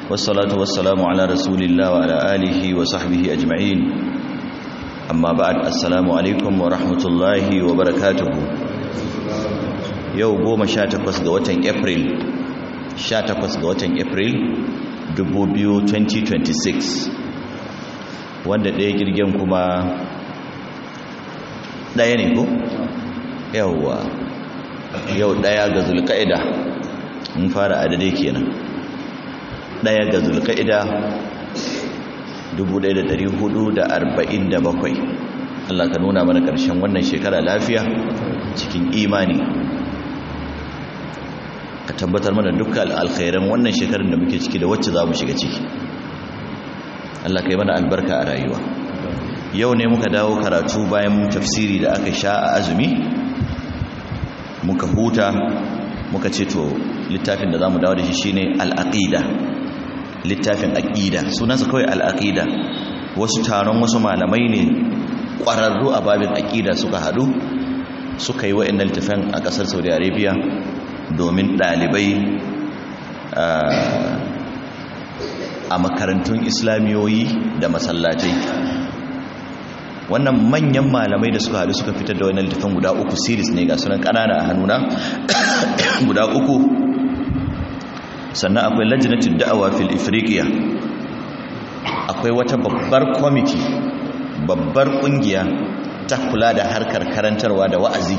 والصلاة والسلام على رسول الله وعلى آله وصحبه أجمعين أما بعد السلام عليكم ورحمة الله وبركاته yau goma sha takwas ga watan april sha takwas ga watan april 2026 wanda ɗaya girgen kuma ɗaya ne ko? yauwa yau ɗaya ga zulka'ida mun fara adadai kenan ɗaya ga zulka'ida 1447 Allah ka nuna mana ƙarshen wannan shekara lafiya cikin imani ka tabbatar mana dukkan alkhairan wannan shekarar da muke ciki da wacce za mu shiga ciki Allah ka yi mana albarka a rayuwa yau ne muka dawo karatu bayan tafsiri da aka sha a azumi muka huta muka ce to littafin da za mu dawo da shi shine al'aqida littafin aqida sunansa kawai al'aqida wasu taron wasu malamai ne ƙwararru a babin aqida suka haɗu suka yi wa'in littafin a ƙasar saudi arabia domin ɗalibai a makarantun islamiyoyi da masallatai wannan manyan malamai da suka haɗu suka fitar da wani littafin guda uku series ne ga sunan ƙanana a hannuna guda uku sannan akwai lajinatin da'awa fil ifriqiya akwai wata babbar kwamiti babbar ƙungiya ta kula da harkar karantarwa da wa'azi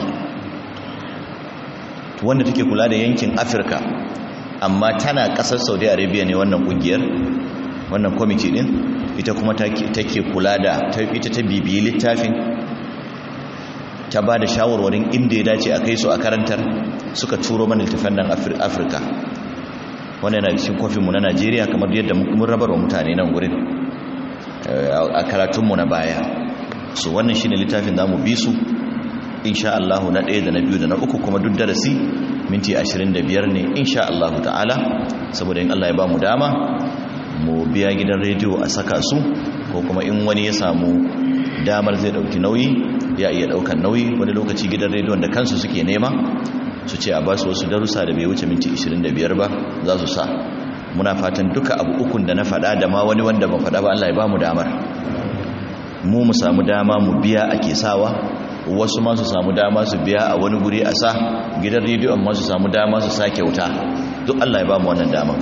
wanda take kula da yankin afirka amma tana kasar saudi arabia ne wannan kungiyar wannan kwamiti din ita kuma take kula da ita ta bibiyi littafin ta ba da shawarwarin inda ya dace a kai su a karantar suka turo mana littafin nan afirka wannan yana cikin kofinmu na najeriya kamar yadda mun rabarwa mutane nan gurin a karatunmu na baya so wannan shine littafin za mu bi su insha Allah na ɗaya da na biyu da na uku kuma duk darasi minti 25 ne insha Allah ta'ala saboda in Allah ya ba mu dama mu biya gidan rediyo a saka su ko kuma in wani ya samu damar zai ɗauki nauyi ya iya ɗaukan nauyi wani lokaci gidan rediyon da kansu suke nema su ce a ba su wasu darussa da bai wuce minti 25 ba za su sa muna fatan duka abu ukun da na faɗa da ma wani wanda ba faɗa ba Allah ya ba mu damar mu mu samu dama mu biya ake sawa wasu ma su samu dama su biya a wani guri a sa gidan rediyon ma su samu dama su sa kyauta duk Allah ya ba mu wannan dama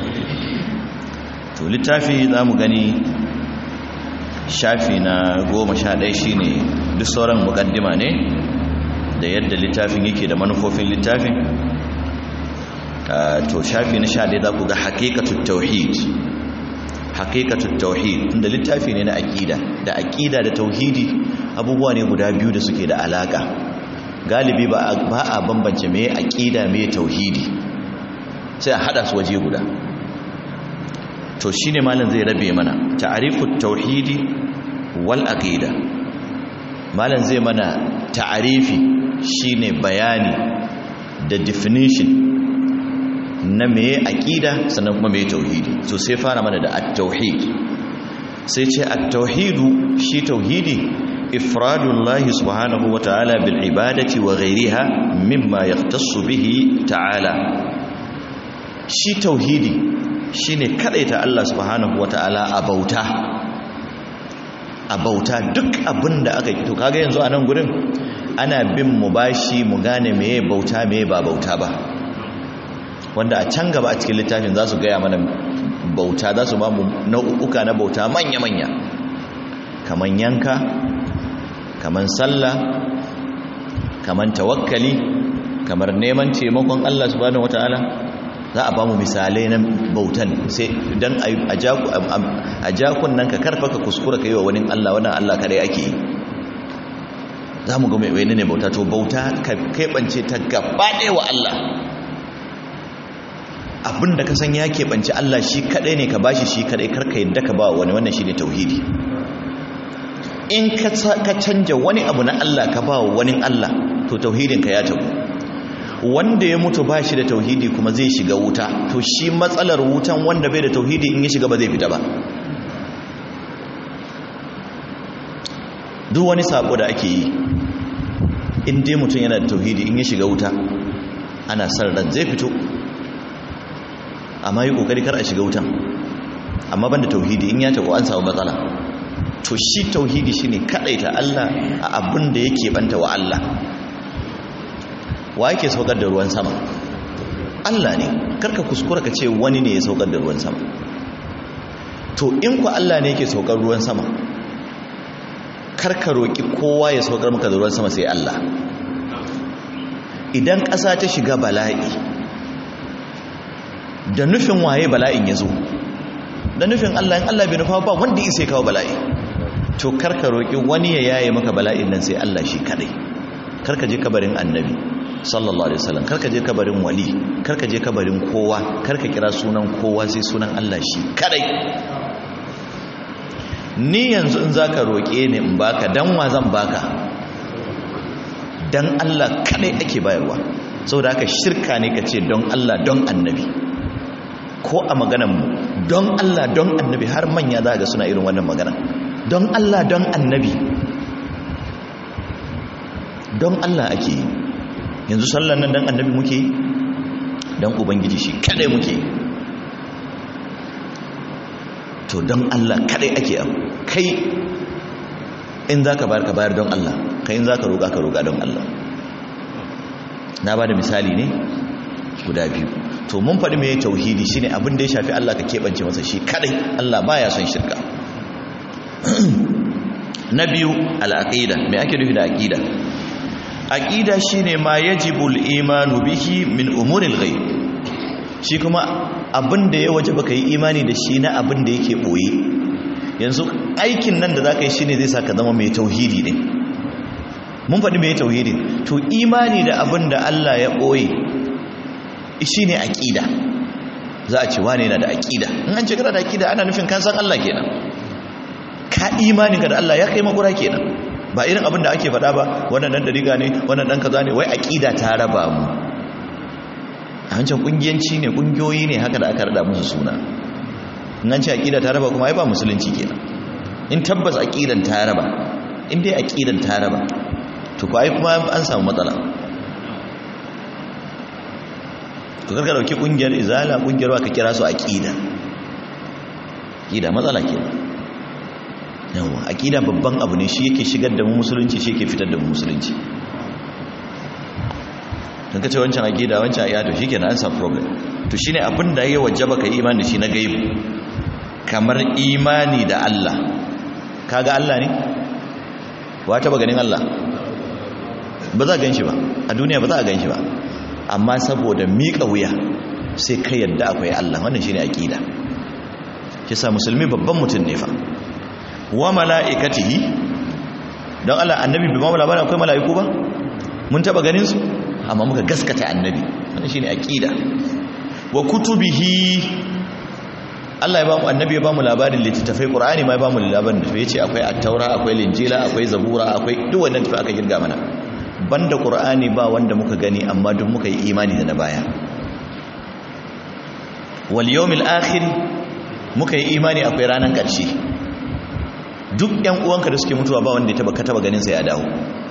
to littafi za mu gani shafi na goma sha ɗaya shi ne duk sauran mukaddima ne da yadda littafin yake da manufofin littafin to shafi na sha ɗaya za ku ga haƙiƙatun tauhid haƙiƙatun tauhid inda littafi ne na aƙida da aƙida da tauhidi abubuwa ne guda biyu da suke da alaƙa galibi ba a bambance mai aƙida mai tauhidi sai a haɗa su waje guda to shi ne malin zai rabe mana ta'arifut tauhidi wal aqida malin zai mana ta'arifi shine bayani da definition na meye aqida sannan kuma meye tauhidi so sai fara mana da at-tauhid sai ce at-tauhidu shi tauhidi ifradullahi subhanahu wa ta'ala bil ibadati wa ghayriha mimma yahtassu bihi ta'ala shi tauhidi shine kadaita Allah subhanahu wa ta'ala a bauta a bauta duk abinda aka to kaga yanzu a nan gurin ana bin mu bashi mu gane meye bauta meye ba bauta ba wanda a can gaba a cikin littafin za su gaya mana bauta za su ba mu nau'uka na bauta manya-manya kamar yanka kamar sallah kamar tawakkali kamar neman taimakon Allah subhanahu wataala za a ba mu misalai na bautan sai dan a jakun nan ka karfa ka kuskura ka yi wa wani Allah wannan Allah kadai ake yi za mu ga mai ne bauta to bauta ka keɓance ta gaba ɗaya wa Allah abinda ka san ya keɓance Allah shi kaɗai ne ka bashi shi kaɗai karka yadda ka ba wani wannan shi ne tauhidi in ka canja wani abu na Allah ka ba wani Allah to tauhidinka ya tabu wanda ya mutu ba shi da tauhidi kuma zai shiga wuta to shi matsalar wutan wanda bai da tauhidi in ya shiga ba zai fita ba duk wani sabo da ake yi in dai mutum yana da tauhidi in ya shiga wuta ana san ran zai fito amma yi kokari kar a shiga wutan amma banda tauhidi in ya tabo an samu matsala to shi tauhidi shine kadaita Allah a abin da yake banta wa Allah wa yake saukar da ruwan sama Allah ne karka kuskura ka ce wani ne ya saukar da ruwan sama to in ku Allah ne yake saukar ruwan sama karka roki kowa ya saukar maka da ruwan sama sai Allah idan ƙasa ta shiga bala'i da nufin waye bala'in ya zo da nufin Allah in Allah bai nufa ba wanda isa kawo bala'i to karka roki wani ya yaye maka bala'in nan sai Allah shi kadai karka je kabarin annabi sallallahu alaihi wasallam karka je kabarin wali karka je kabarin kowa karka kira sunan kowa sai sunan Allah shi kadai ni yanzu in zaka roke ni in baka dan wa zan baka dan Allah kadai ake bayarwa saboda haka shirka ne kace don Allah don annabi ko a maganan mu don Allah don annabi har manya za ga suna irin wannan magana don Allah don annabi don Allah ake yi yanzu sallan nan don annabi muke yi don ubangiji shi kadai muke yi to don Allah kadai ake abu kai in za ka bayar ka bayar don Allah kai in za ka roƙa ka roƙa don Allah na ba da misali ne guda biyu to mun faɗi mai tauhidi shine abin da ya shafi Allah ka keɓance masa shi kadai Allah baya son shirka na biyu al'aqida me ake nufi da aqida aqida shine ma yajibul imanu bihi min umuril ghaib shi kuma abin da ya waje baka yi imani da shi na abin da yake boye yanzu aikin nan da zaka yi shine zai saka zama mai tauhidi ne mun faɗi mai tauhidi to imani da abin da Allah ya boye shine aqida za a ce wane yana da aqida in an ce kana da aqida ana nufin kan san Allah kenan ka imani ka da Allah ya kai makura kenan ba irin abin da ake faɗa ba wannan dan dariga ne wannan dan kaza ne wai aqida ta raba mu a wancan kungiyanci ne kungiyoyi ne haka da aka rada musu suna in an ce aqida ta raba kuma ai ba musulunci kenan in tabbas aqidan ta raba in dai aqidan ta raba to ko ai kuma an samu matsala to karka dauki kungiyar izala kungiyar wa ka kira su aqida aqida matsala kenan yawa aqida babban abu ne shi yake shigar da mu musulunci shi yake fitar da mu musulunci dan kace wancan aqida wancan aya to shikenan an samu problem to shine abin da yayi wajaba kai imani da shi na gaibu kamar imani da Allah kaga Allah ne wa taba ganin Allah ba za a ganshi ba a duniya ba za a ganshi ba amma saboda miƙa wuya sai ka yadda akwai Allah wannan shine aqida kisa musulmi babban mutum ne fa wa mala'ikatihi don Allah annabi bai ba mu labarin akwai mala'iku ba mun taba ganin su amma muka gaskata annabi wannan shine aqida wa kutubihi Allah ya ba mu annabi ya ba mu labarin littattafai Qur'ani ma ya ba mu labarin da yace akwai at-taura akwai linjila akwai zabura akwai duk wannan tafi aka girga mana banda Qur'ani ba wanda muka gani amma duk muka yi imani da na baya wal yawmil akhir muka yi imani akwai ranan karshe duk ƴan uwanka da suke mutuwa ba wanda ya taba ka taba ganin sa ya dawo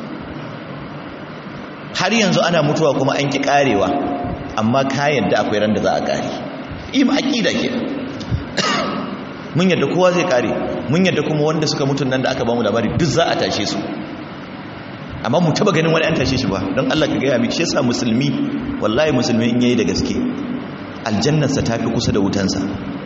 har yanzu ana mutuwa kuma an ki karewa amma ka yadda akwai ran da za a kare im aqida ke mun yadda kowa zai kare mun yadda kuma wanda suka mutun nan da aka ba mu labari duk za a tashe su amma mu taba ganin wani an tashe shi ba don Allah ka gaya miki shi yasa musulmi wallahi musulmi in yayi da gaske aljannarsa ta fi kusa da wutansa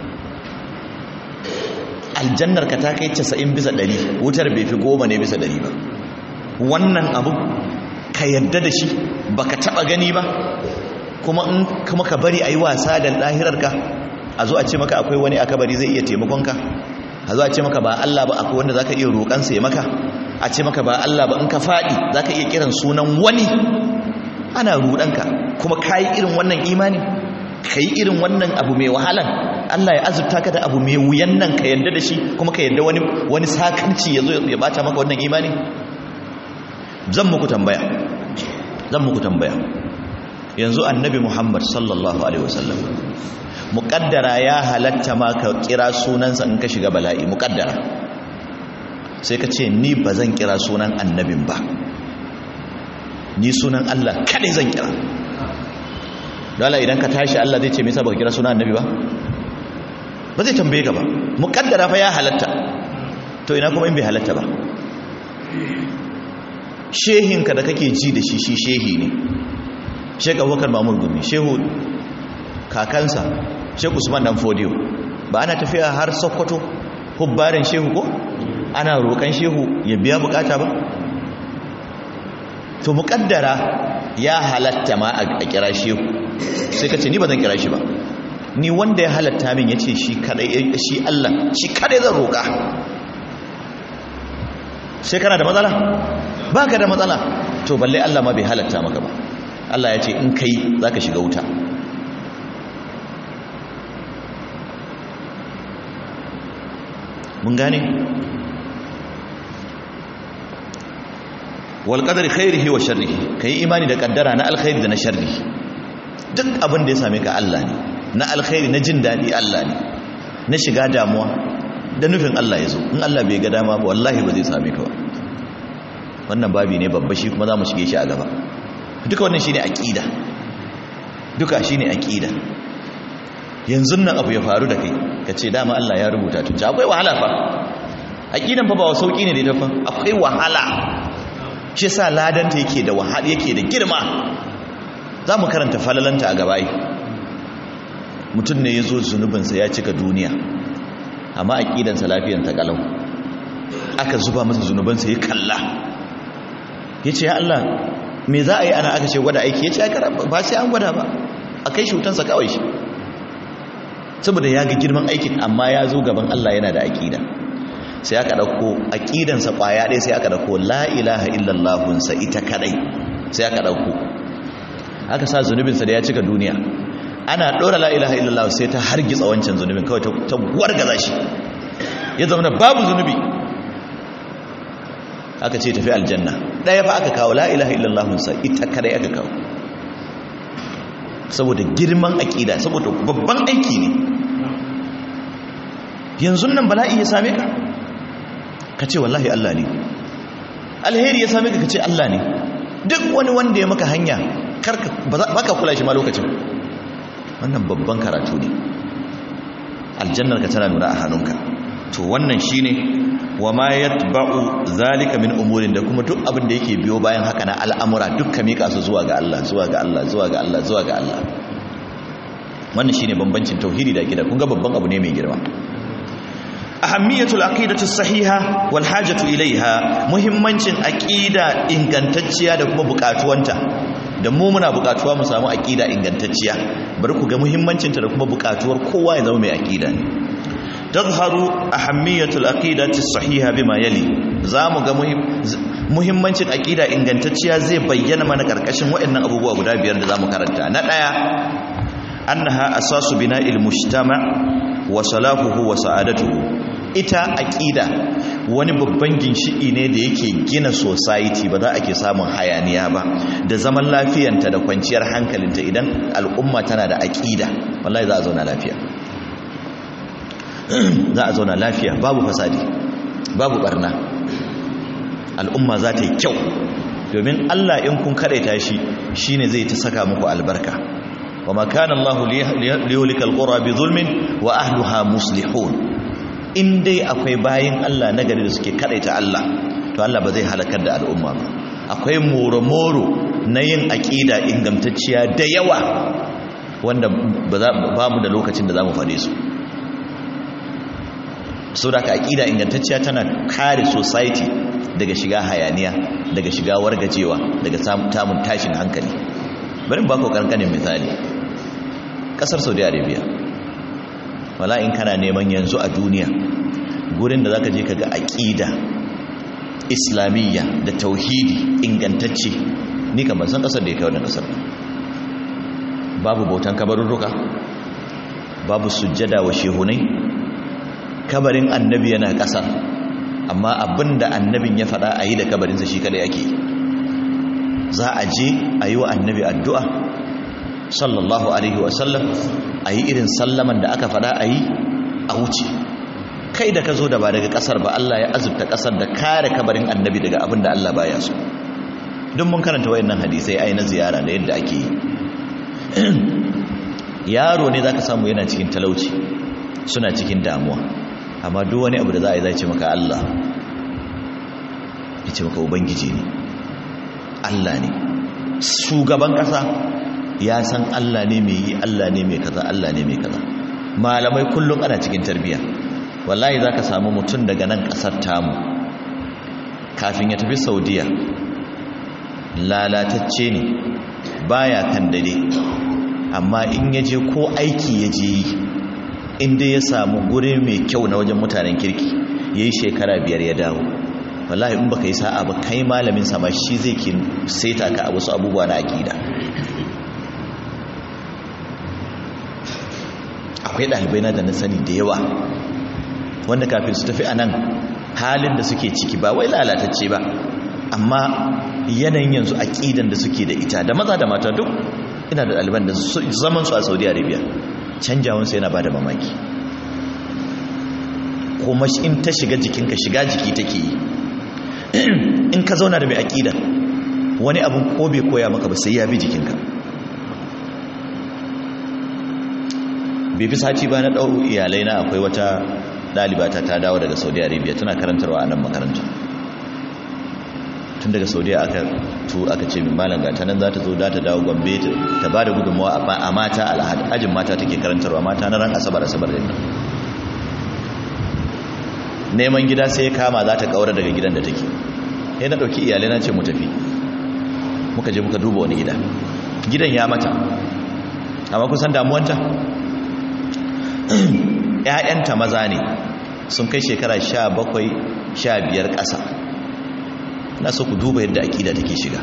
aljannar ka ta kai 90 bisa 100 wutar bai fi goma ne bisa 100 ba wannan abu ka yadda da shi baka taba gani ba kuma in kuma ka bari ayi wasa da lahirarka a zo a ce maka akwai wani aka bari zai iya taimakon ka a zo a ce maka ba Allah ba akwai wanda zaka iya roƙan sa ya maka a ce maka ba Allah ba in ka fadi zaka iya kiran sunan wani ana rudanka kuma kai irin wannan imani kai irin wannan abu mai wahalan Allah ya azurta ka da abu mai wuyan nan ka yadda da shi kuma ka yadda wani wani sakanci ya zo ya bata maka wannan imani zan muku tambaya zan muku tambaya yanzu annabi Muhammad sallallahu alaihi wasallam muqaddara ya halatta ma ka kira sunansa in ka shiga bala'i muqaddara sai ka ce ni ba zan kira sunan annabin ba ni sunan Allah kadai zan kira dole idan ka tashi Allah zai ce me yasa baka kira sunan annabi ba ba zai tambaye ka ba muqaddara fa ya halatta to ina kuma in bai halatta ba shehinka da kake ji da shi shi shehi ne Sheikh Abubakar Mamur Gumi shehu kakansa Sheikh Usman Dan Fodiyo ba ana tafiya har Sokoto hubbarin shehu ko ana roƙan shehu ya biya bukata ba to muƙaddara ya halatta ma a kira shehu sai ka ce ni ba zan kira shi ba ni wanda ya halatta min ya ce shi kadai shi Allah shi kadai zan roƙa sai kana da matsala ba ka da matsala to balle Allah ma bai halatta maka ba Allah ya ce in kai za ka shiga wuta mun gane wal qadari khairihi wa sharrihi kai imani da kaddara na alkhairi da na sharri duk abin da ya same ka Allah ne na alkhairi na jin dadi Allah ne na shiga damuwa da nufin Allah ya zo in Allah bai ga dama ba wallahi ba zai same ka ba wannan babi ne babba shi kuma za mu shige shi a gaba duka wannan shine aqida duka shine aqida yanzu nan abu ya faru da kai ka ce dama Allah ya rubuta tun akwai wahala fa aqidan fa ba sauki ne da ita fa akwai wahala shi sa ladanta yake da wahala yake da girma za mu karanta falalanta a gabai mutum ne ya zo zunubinsa ya cika duniya amma aƙidansa lafiyanta ƙalau aka zuba masa zunubansa ya kalla ya ce ya Allah me za a yi ana aka ce gwada aiki ya ce ba sai an gwada ba a kai shutansa kawai shi saboda ya ga girman aikin amma ya zo gaban Allah yana da aƙida sai aka ɗauko aƙidansa ƙwaya ɗaya sai aka ɗauko la ilaha illallahunsa ita kaɗai sai aka ɗauko aka sa zunubinsa da ya cika duniya ana ɗora la ilaha illallah sai ta hargitsa wancan zunubin kawai ta wargaza shi ya zama babu zunubi aka ce tafi aljanna ɗaya fa aka kawo la ilaha illallahunsa ita kaɗai aka kawo saboda girman aƙida saboda babban aiki ne yanzu nan bala'i ya same ka ka ce wallahi Allah ne alheri ya same ka ka ce Allah ne duk wani wanda ya maka hanya baka kula shi ma lokacin wannan babban karatu ne aljannar ka tana nuna a hannunka to wannan shine wa ma yatba'u zalika min umurin da kuma duk abin da yake biyo bayan haka na al'amura dukkan mika su zuwa ga Allah zuwa ga Allah zuwa ga Allah zuwa ga Allah wannan shine bambancin tauhidi da akida kun ga babban abu ne mai girma ahammiyatul aqidatu sahiha wal hajatu ilaiha muhimmancin aqida ingantacciya da kuma bukatuwanta da mu muna bukatuwa mu samu aqida ingantacciya bari ku ga muhimmancinta da kuma bukatuwar kowa ya zama mai aqida ne tazharu ahammiyatul aqidati sahiha bima yali zamu ga muhimmancin aqida ingantacciya zai bayyana mana karkashin waɗannan abubuwa guda biyar da zamu karanta na daya annaha asasu bina'il mujtama wa salahuhu wa sa'adatuhu ita aqida wani babban ginshiki ne da yake gina society ba za a ke samun hayaniya ba da zaman lafiyanta da kwanciyar hankalinta idan al'umma tana da aqida wallahi za a zauna lafiya za a zauna lafiya babu fasadi babu barna al'umma za ta yi kyau domin Allah in kun kadaita shi shine zai ta saka muku albarka wa ma kana Allah liyulika alqura bi zulmin wa ahliha muslihun in dai akwai bayin Allah nagari da suke kadaita Allah to Allah ba zai halakar da al'umma ba akwai moro-moro na yin aqida ingantacciya da yawa wanda ba mu da lokacin da zamu fade su so da ka aƙida ingantacciya tana kare society daga shiga hayaniya daga shiga wargajewa daga samun tashin hankali bari ba ku kankanin misali ƙasar saudi arabia wala in kana neman yanzu a duniya gurin da za ka je ka ga aƙida islamiyya da tauhidi ingantacce ni kan ban san ƙasar da ya kai wannan ƙasar babu bautan kabarurruka babu sujjada wa shehunai kabarin annabi yana ƙasa amma abinda annabin ya faɗa a yi da kabarinsa shi kada yake za a je a yi wa annabi addu'a sallallahu alaihi wasallam a yi irin sallaman da aka faɗa a yi a wuce kai da ka zo da ba daga ƙasar ba Allah ya azurta ƙasar da kare kabarin annabi daga abin da Allah baya so don mun karanta wayannan hadisai ai na ziyara da yadda ake yi yaro ne zaka samu yana cikin talauci suna cikin damuwa amma duk wani abu da za a yi zai ce maka Allah ya ce maka ubangiji ne Allah ne shugaban kasa ya san Allah ne mai yi Allah ne mai kaza Allah ne mai kaza malamai kullum ana cikin tarbiyya wallahi zaka samu mutum daga nan kasar tamu kafin ya tafi saudiya lalatacce ne baya kan dade amma in ya je ko aiki ya je yi inda ya samu guri mai kyau na wajen mutanen kirki ya yi shekara biyar ya dawo wallahi in baka yi sa'a ba kai malamin sama shi zai ki saita ka a wasu abubuwa na akida akwai ɗalibai na da na sani da yawa wanda kafin su tafi a nan halin da suke ciki ba wai lalatacce ba amma yanayin yanzu aƙidan da suke da ita da maza da mata duk ina da ɗaliban da zaman su a saudi arabia canjawansu yana ba da mamaki kuma in ta shiga jikinka shiga jiki take yi in ka zauna da mai aƙida wani abin ko bai koya maka ba sai ya bi jikinka bai fi sati ba na ɗau iyalai na akwai wata ɗalibata ta dawo daga saudi arabia tana karantarwa a nan makaranta tun daga saudiya aka tu aka ce min malam gata nan za ta zo za ta dawo gombe ta ba da gudunmawa a mata alhajin mata take karantarwa mata na ran asabar asabar din nan neman gida sai ya kama za ta kaura daga gidan da take sai na ɗauki iyalai na ce mu tafi muka je muka duba wani gida gidan ya mata amma kusan damuwanta ‘ya'yanta maza ne sun kai shekara sha bakwai sha biyar ƙasa na so ku duba yadda aƙida take shiga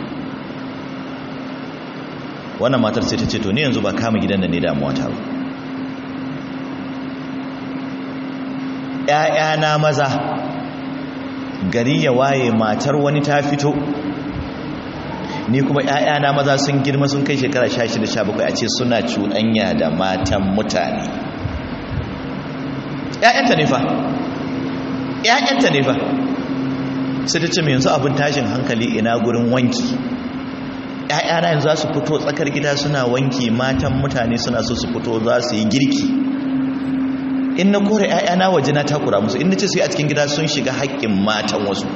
wannan matar sai ta ce to ni yanzu ba kama gidan da ne damuwa ta ba ‘ya'yana maza gari ya waye matar wani ta fito ni kuma ‘ya'yana maza sun girma sun kai shekara sha shida sha bakwai a ce suna cuɗanya da matan mutane ‘ya'yanta ne fa ‘ya'yanta ne fa sai ta ce mai yanzu abin tashin hankali ina gurin wanki ‘ya'yana yanzu za su fito tsakar gida suna wanki matan mutane suna so su fito za su yi girki in na kore ‘ya'yana waje na takura musu in na ce su yi a cikin gida sun shiga haƙƙin matan wasu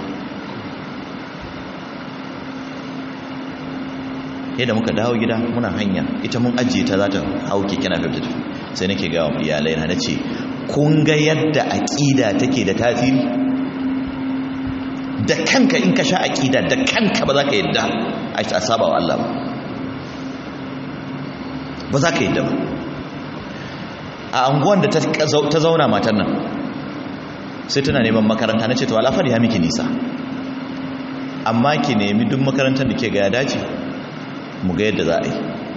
yadda muka dawo gida muna hanya ita mun ajiye ta za ta hau keke na fifta sai nake gawa iyalai na ce kun ga yadda aƙida take da tasiri da kanka in ka sha aƙida da kanka ba za ka yadda a saba wa Allah ba ba za ka yadda ba a anguwan da ta zauna matan nan sai tana neman makaranta na ce to alafar ya miki nisa amma ki nemi duk makarantar da ke ga ya dace mu ga yadda za a yi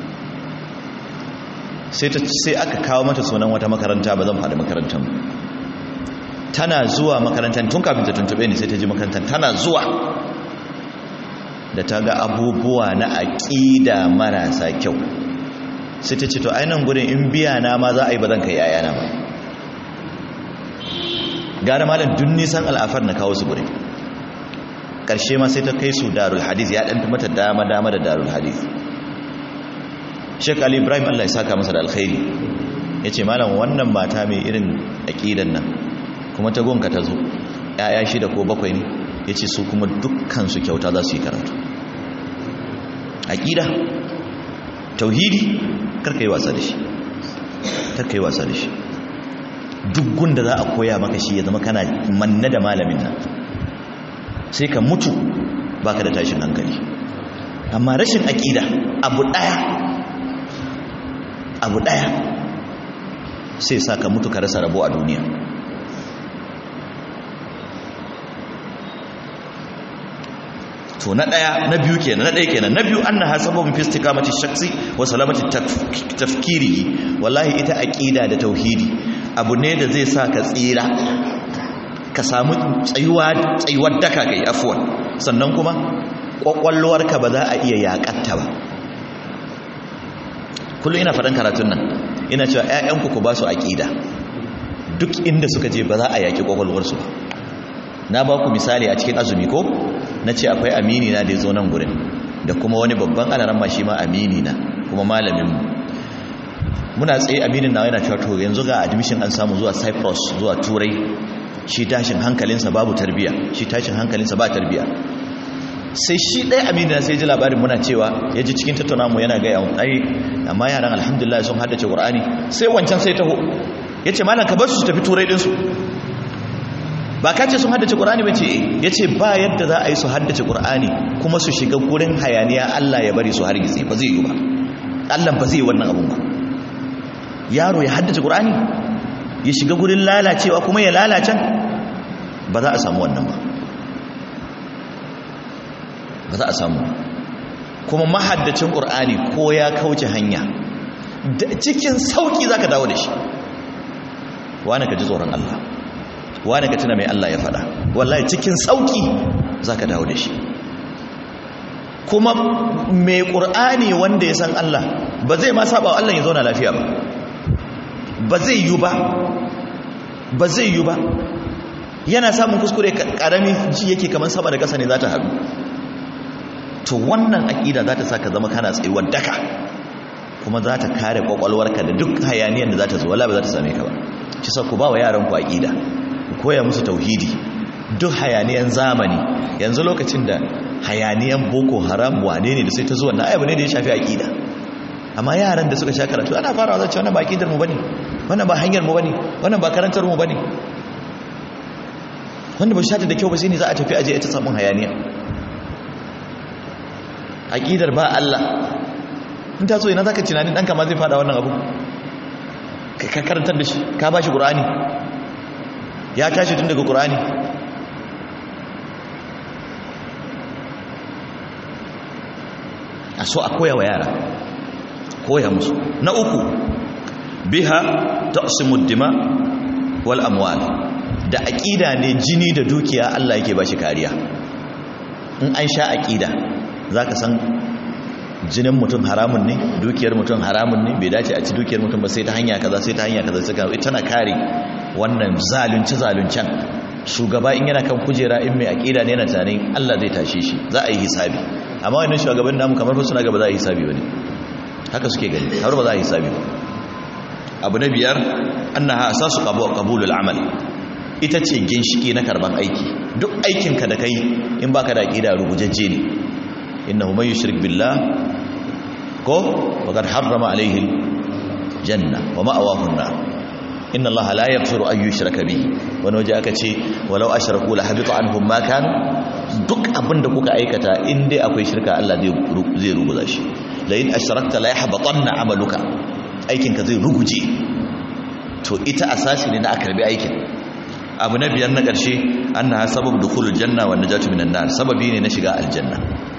sai aka kawo mata sunan wata makaranta ba zan faɗi makarantar tana zuwa makarantar tun kafin ta tuntube ni sai ta ji makarantar tana zuwa da ta ga abubuwa na aƙida marasa kyau sai ta ce to ainihin gudun in biya na ma za a yi ba zan kai yayana ba gara malam dun nisan al'afar na kawo su gudun ƙarshe ma sai ta kai su darul hadis ya ɗan mata dama-dama da darul hadis Sheikh Ali Ibrahim Allah ya saka masa da alkhairi yace malam wannan mata mai irin aqidan nan kuma ta gonka ta zo yaya shida ko bakwai ne yace su kuma dukkan su kyauta za su yi karatu aqida tauhidi karka yi wasa da shi karka yi wasa da shi duk gunda za a koya maka shi ya zama kana manna da malamin nan sai ka mutu baka da tashin hankali amma rashin aqida abu daya abu ɗaya sai sa ka mutu ka rasa rabo a duniya to na ɗaya na biyu kenan na ɗaya kenan na biyu an na hasababin fi istiqamati shaksi wa salamati tafkiri wallahi ita aqida da tauhidi abu ne da zai sa ka tsira ka samu tsayuwa tsayuwar daka kai afwan sannan kuma kwakwalwarka ba za a iya yakatta ba kullum ina faɗin karatun nan ina cewa 'ya'yanku ku ba su aƙida duk inda suka je ba za a yaƙi ƙwaƙwalwarsu ba na ba ku misali a cikin azumi ko na ce akwai amini na da ya zo nan gurin da kuma wani babban alaran ma shi ma amini na kuma malaminmu muna tsaye aminin na yana cewa to yanzu ga admission an samu zuwa cyprus zuwa turai shi tashin hankalinsa babu tarbiya shi tashin hankalinsa ba tarbiya sai shi ɗaya aminu na sai ji labarin muna cewa ya ji cikin tattauna mu yana gaya ai amma yaran alhamdulillah sun haddace qur'ani sai wancan sai taho ya ce malam ka bar su tafi turai ɗinsu ba ka ce sun haddace qur'ani ba ce ya ce ba yadda za a yi su haddace qur'ani kuma su shiga gurin hayaniya allah ya bari su hargitse ba zai yi ba allah ba zai yi wannan abun ba yaro ya haddace qur'ani ya shiga gurin lalacewa kuma ya lalacen ba za a samu wannan ba ba za a samu kuma mahaddacin ƙur'ani ko ya kauce hanya cikin sauƙi za ka dawo da shi wane ka ji tsoron Allah wane ka tuna mai Allah ya faɗa wallahi cikin sauƙi za ka dawo da shi kuma mai ƙur'ani wanda ya san Allah ba zai ma saba wa Allah ya zauna lafiya ba ba zai yi ba ba zai yi ba yana samun kuskure ƙarami ji yake kamar sama da ƙasa ne za ta haɗu to wannan aƙida za ta sa ka zama kana tsayuwar daka kuma za ta kare ƙwaƙwalwarka da duk hayaniyar da za ta zo wala ba za ta same ka ba ci sa ku ba wa yaranku aƙida ku koya musu tauhidi duk hayaniyan zamani yanzu lokacin da hayaniyan boko haram wane ne da sai ta zo wannan ayyabu ne da ya shafi aƙida amma yaran da suka sha karatu ana farawa zai ce wannan ba aƙidar mu bane wannan ba hanyar mu bane wannan ba karantar mu bane wanda ba shi da kyau ba sai ne za a tafi aje ita samun hayaniya aƙidar ba Allah in ta so ina zaka tunanin ɗanka ma zai fada wannan abu ka karantar da shi ka ba shi ƙur'ani ya tashi tun daga ƙur'ani a so a koya wa yara koya musu na uku biha taqsimud dima wal amwal da aƙida ne jini da dukiya Allah yake ba shi kariya in an sha aƙida za ka san jinin mutum haramun ne dukiyar mutum haramun ne bai dace a ci dukiyar mutum ba sai ta hanya kaza sai ta hanya kaza sai ka tana kare wannan zalunci zaluncen shugaba in yana kan kujera in mai aqida ne yana tunanin Allah zai tashe shi za a yi hisabi amma wannan shugaban namu kamar suna gaba za a yi hisabi bane haka suke gani har ba za a yi hisabi ba abu na biyar annaha asasu qabulul amal ita ce ginshiki na karban aiki duk aikinka da kai in baka da aqida rubujajje ne innahu man yushrik billah ko faqad harrama alayhi janna wa ma'awahu an-nar inna allaha la yaghfiru an yushraka bihi wani waje aka ce walau ashraku la habita anhum ma kanu duk abinda kuka aikata in dai akwai shirka Allah zai zai ruguza shi la in ashrakta la yahbatanna amaluka aikinka zai ruguje to ita asasi ne na akarbi aikin abu na biyar na ƙarshe annaha sabab dukhulul janna wa najatu minan nar sababi ne na shiga aljanna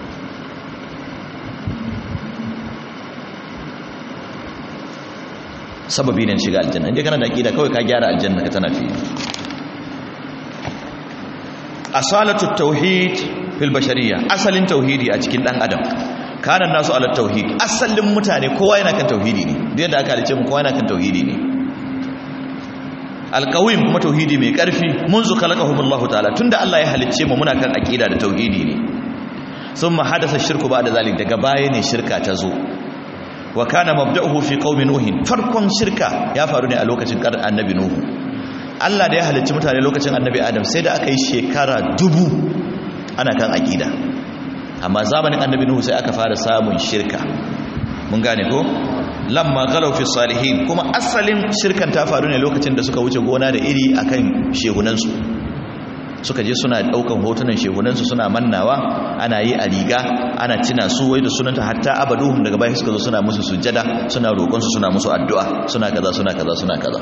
sababi ne na shiga aljanna inda kana da aqida kawai ka gyara aljanna ka tana fi asalatu tauhid fil bashariyya asalin tauhidi a cikin dan adam kana nasu ala tauhid asalin mutane kowa yana kan tauhidi ne da yadda aka halice mu kowa yana kan tauhidi ne alqawim kuma tauhidi mai karfi munzu khalaqahumullahu ta'ala tunda Allah ya halicce mu muna kan aqida da tauhidi ne thumma hadasa shirku ba'da zalik daga baya ne shirka ta zo wa kana mabda'uhu fi qaumi nuhin farkon shirka ya faru ne a lokacin kar annabi nuhu Allah da ya halicci mutane lokacin annabi adam sai da aka yi shekara dubu ana kan aqida amma zamanin annabi nuhu sai aka fara samun shirka mun gane ko lamma galaw fi salihin kuma asalin shirkan ta faru ne lokacin da suka wuce gona da iri akan shehunansu suka je suna daukan hotunan shehunansu suna mannawa ana yi a riga ana cina su wai da sunanta hatta abaduhum daga baya suka zo suna musu sujjada suna roƙon su suna musu addu'a suna kaza suna kaza suna kaza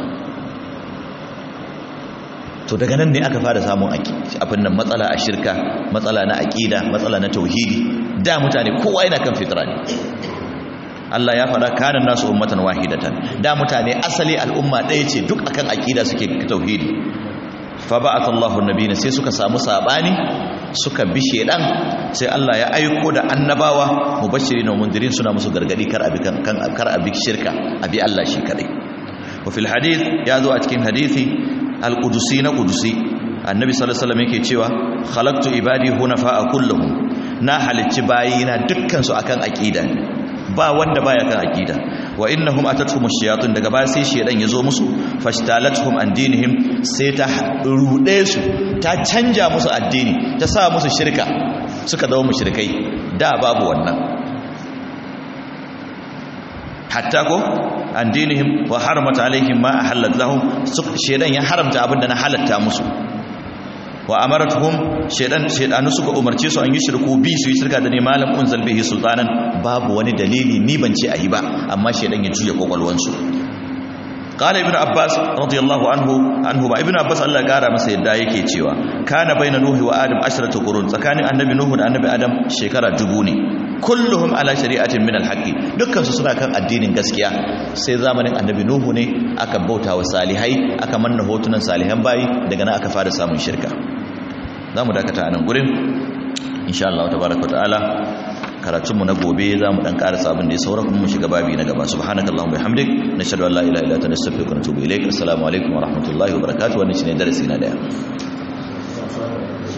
to daga nan ne aka fara samun abin nan matsala a shirka matsala na aqida matsala na tauhidi da mutane kowa yana kan fitra ne Allah ya faɗa kanan nasu ummatan wahidatan da mutane asali al'umma ɗaya ce duk akan aqida suke tauhidi fa ba'atha Allahu nabiyina sai suka samu sabani suka bi shedan sai Allah ya aiko da annabawa mubashirin wa mundirin suna musu gargadi kar abi kan kar abi shirka abi Allah shi kadai wa fil hadith ya zo a cikin hadisi al-qudusi na qudusi annabi sallallahu alaihi wasallam yake cewa khalaqtu ibadi hunafa kulluhum na halicci bayina dukkan su akan aqida ba wanda baya kan aqida wa innahum atatuhum ash-shayatin daga baya sai shedan yazo musu fashtalatuhum an dinihim sai ta rude su ta canja musu addini ta sa musu shirka suka zama mushrikai da babu wannan hatta ko an dinihim wa haramata alaihim ma ahallat lahum shedan ya haramta abinda na halatta musu wa amaratuhum shedan shedanu suka umarce su an yi shirku bi su yi shirka da ne malam unzal bihi sultanan babu wani dalili ni ban ce ayi ba amma shedan ya juya kokolwan su qala ibnu abbas radiyallahu anhu anhu ba ibnu abbas Allah ya kara masa yadda yake cewa kana baina nuhi wa adam ashratu qurun tsakanin annabi nuhu da annabi adam shekara dubu ne kulluhum ala shari'atin min alhaqi dukkan su suna kan addinin gaskiya sai zamanin annabi nuhu ne aka bauta wa salihai aka manna hotunan salihan bayi daga nan aka fara samun shirka zamu dakata a nan gurin insha Allah tabaaraka ta'ala karatun mu na gobe zamu dan karasa abin da ya saura kuma mu shiga babi na gaba subhanakallahumma bihamdik nashhadu an la ilaha illa anta nastaghfiruka wa natubu ilaik assalamu alaikum wa rahmatullahi wa barakatuh wannan shine darasi na daya